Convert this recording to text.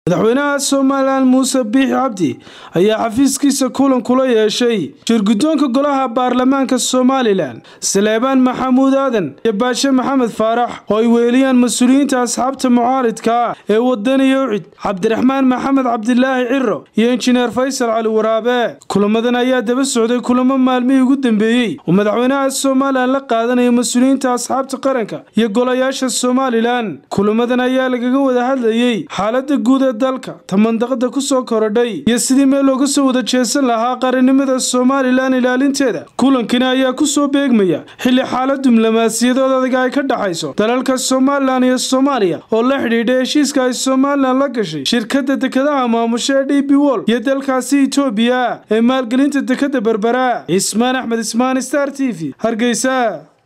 madaxweynaha somalilan muuse biixi cabdi ayaa xafiiskiisa kulan kula yeeshay shirguddoonka golaha baarlamaanka somalilan saleebaan maxamuud aadan iyo baashe maxamed faarax oo ay weeliyaan mas-uuliyiinta asxaabta mucaaridka ah ee wadaniya ucid cabdiraxmaan maxamed cabdilaahi ciro iyo injineer faysal cali waraabe kulamadan ayaa daba socday kulamo maalmihii ugu dambeeyey oo madaxweynaha somalilan la qaadanaya mas-uuliyiinta asxaabta qaranka iyo golayaasha somalilan kulamadan ayaa lagaga wada hadlayey xaalada guud ee dalka ta mandaqada ku soo korodhay iyo sidii meel looga soo wada jeesan lahaa qarannimada somalilan ilaalinteeda kulankani ayaa ku soo beegmaya xilli xaalad diblomaasiyadood adaga ay ka dhaxayso dalalka somalilan iyo soomaaliya oo la xidhiidha heshiiska ay somalilan la gashay shirkadda dekedaha maamusha ee d b wol iyo dalkaasi etoobiya ee maalgelinta dekeda berbera cismaan axmed ismaan star t v hargeysa